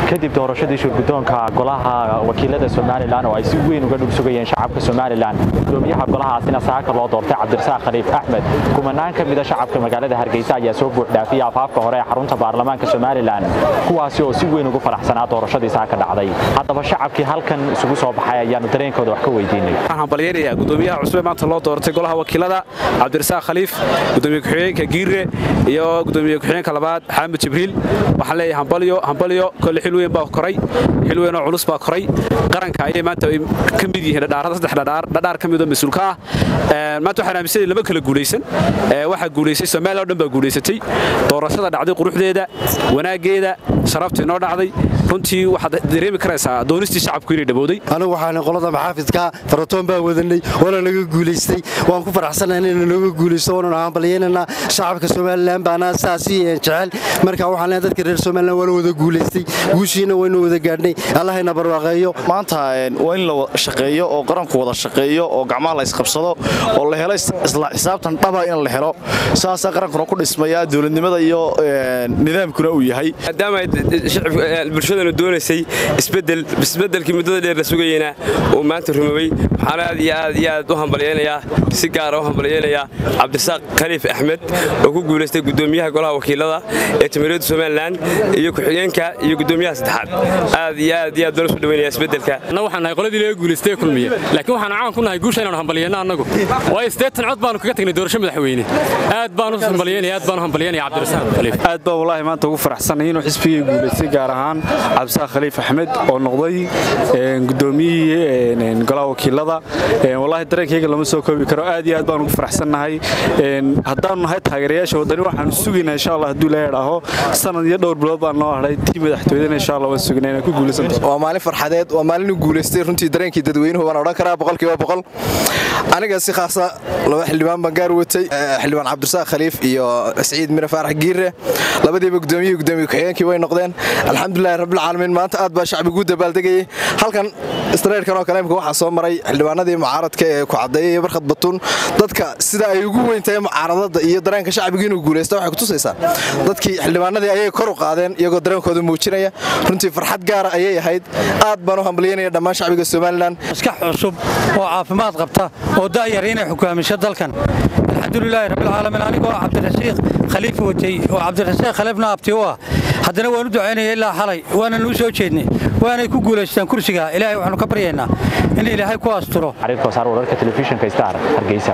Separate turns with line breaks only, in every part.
kadib doorashadii shurgudoonka golaha wakiilada somalilan oo ay si weyn uga dhul sugayeen shacabka somalilan gudoomiyaha golahaasina saaka loo doortay cabdirasaaq khaliif axmed kumanaan ka mida shacabka magaalada hargeysa ayaa soo buuxdhaafiyay afaafka hore ee xarunta baarlamaanka somalilan kuwaasi oo si weyn ugu faraxsanaa doorashadii saaka dhacday haddaba shacabkii halkan isugu soo baxay ayaanu dareenkooda wax ka weydiinay
waxaan balyeerayaa gudoomiyaha cusub ee maanta loo doortay golaha wakiilada cabdirasaaq khaliif gudoomiye ku-xigeenka giire iyo gudoomiye ku-xigeenka labaad xaamid jibriil waxaan leeyahay hambalyo hambalyo kolle xil weyn baa koray xil weyn oo culus baa koray qaranka ayay maanta ay ka mid yihiin dhadhaarada saddex dhadhaar dhadhaar ka mid oo mas-uulka ah maanta waxaan aaminsanay lama kala guulaysan waxaa guulaysay soomaaliya oo dhan baa guulaysatay doorashada dhacday quruxdeeda wanaaggeeda sharaftii noo dhacday runtii waxaad dareemi karaysaa doonistii shacabku inay dhabowday
anigu waxaan qolada maxaafidka faratoon baan wadanay waana naga guulaystay waan ku faraxsanahay inayna nooga guulaysto waana hambalyeynanaa shacabka somalilan baana saasi jecel marka waxaan leeyahay dadka reer somalilan waana wada guulaystay guushiina waynu wada gaadhnay allahayna barwaaqeeyo
maanta waa in la shaqeeyo oo qaranku wada shaqeeyo oo gacmaha la isqabsado oo la helo isla xisaabtan dhaba in la helo saasaa qarankuna ku dhismaya dowladnimada iyo nidaamkuna uu yahay
maadaama bulshadanu doonaysay isbedel isbedelkii muddada dheer la sugayeyna uu maanta rumowey waxaan aad iyo aad iyo aad u hambalyeynayaa si gaara u hambalyeynayaa cabdirasaaq khaliif axmed oo ku guulaystay gudoomiyaha golaha wakiilada ee jamiiriyadda somalilan iyo ku-xigeenka iyo gudoomiyaha saddexaad aad iyo aad iyo aad baan usoo dhaweynaya isbedelka
annagu waxaan nahay qoladii laga guulaystay ee kulmiye laakiin waxaan caan ku nahay guusha inaanu hambalyeynno annagu waayo siddeetan cod baanu kaga tagnay doorasho madaxweyne aad baan u hambalyeynaya aad baan u hambalyeynaya cabdirasaaq khaliif
aad baan wallaahi maanta ugu faraxsanay inuu xisbigii guulaystay gaar ahaan cabdisaaq khaliif axmed oo noqday gudoomiyihii golaha wakiilada wallaahi dareenkayga lama soo koobi karo aad iyo aad baan ugu faraxsannahay haddaanu nahay taageerayaasha waddani waxaanu sugaynaa insha allah hadduu ilaahay dhaaho sanad iyo dhowr bilood baan noo hadhay tii madaxtooyadana insha allah waan sugaynaa inaan ku guulaysanto
waa maalin farxadeed waa maalin u guulaystay runtii dareenkii dadweynuhu waan odhan karaa boqolkiiba boqol aniga si khaasa laba xildhibaan baan gaar watay xildhibaan cabdirasaaq khaliif iyo siciid mire faarax giire labadiiba gudoomiyihii gudoomiye ku-xigeenkii way noqdeen alxamdulilahi rabbilcaalamiin maanta aad baa shacbigu dabaaldegayay halkan istreerkan oo kale imka waxaa soo maray xildhibaanadii mucaaradka ee ku caddeeyay iyo barkhad batuun dadka sida ay ugu weyn tahay mucaaradada iyo dareenka shacbiga inuu guulaysta waxay kutusaysaa dadkii xildhibaanadii ayay kor u qaadeen iyagoo dareenkooda muujinaya runtii farxad gaara ayay ahayd aad baan u hambalyeynaya dhammaan shacbiga somalilan
maskax cusub oo caafimaad qabta oo da'yar inay xukaamisho dalkan alxamdulilaahi rabbilcaalamiin anigoo cabdirasiiq khaliif watay oo cabdirasiiq khaliifna abti u ah haddana waan u ducaynaya ilaa xalay waanan u soo jeednay waanay ku guulaystaan kursiga ilaahay waxaanu ka baryaynaa in ilaahay ku asturo
xariirkoosaar wararka telefishinka star hargeysa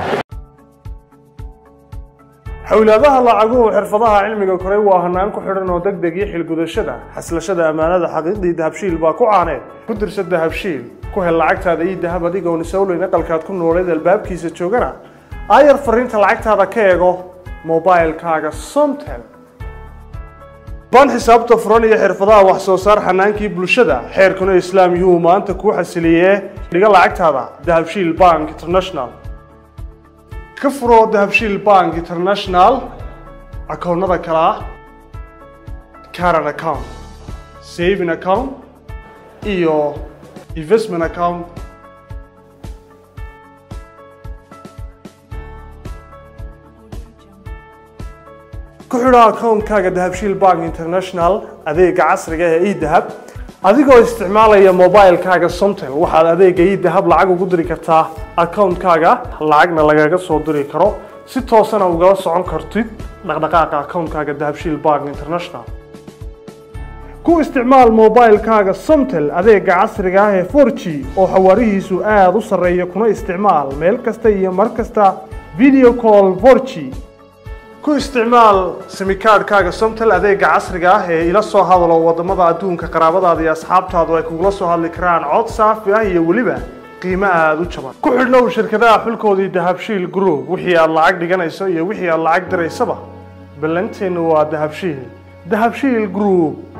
xowlaadaha lacaguhu xirfadaha cilmiga koray waa hanaan ku xidhan oo deg deg iyo xilgudashada xaslashada ammaanada xaqiiqdii dahabshiil baa ku caaneed ku dirsa dahabshiil ku hel lacagtaada ii dahab adigoon isowleyn aqalkaad ku nooleed albaabkiisa joogana aayar fariinta lacagtaada ka eego mobailkaaga somtel baan xisaabta furan iyo xirfadaha wax soo saar xanaankii bulshada xeerkuna islaam yuhuu maanta kuu xasiliyee dhiga lacagtaada dahabshiil bank international ka furo dahabshiil bank international akoonnada kale ah caran account saving account iyo investment account ku xidho akoonkaaga dahabshiil bank international adeega casriga ee edahab adigoo isticmaalaya mobilkaaga somtel waxaad adeega edahab lacag ugu diri kartaa akoonkaaga lacagna lagaga soo diri karo si toosana ugala socon kartid dhaqdhaqaaqa akoonkaaga dahabshiil bank international ku isticmaal mobilkaaga somtel adeega casriga ah ee 4g oo xawaarihiisu aada u sarreeya kuna isticmaal meel kasta iyo mar kasta video call 4g ku isticmaal simikaadhkaaga somtel adeega casriga ah ee ila soo hadalo wadamada adduunka qaraabadaada iyo asxaabtaadu ay kugula soo hadli karaan cod saafi ah iyo weliba qiimo aada u jaban ku xidhnow shirkadaha xulkoodii dahabshiil group wixii aad lacag dhiganayso iyo wixii aad lacag diraysaba ballanteennu waa dahabshiil dahabshiil group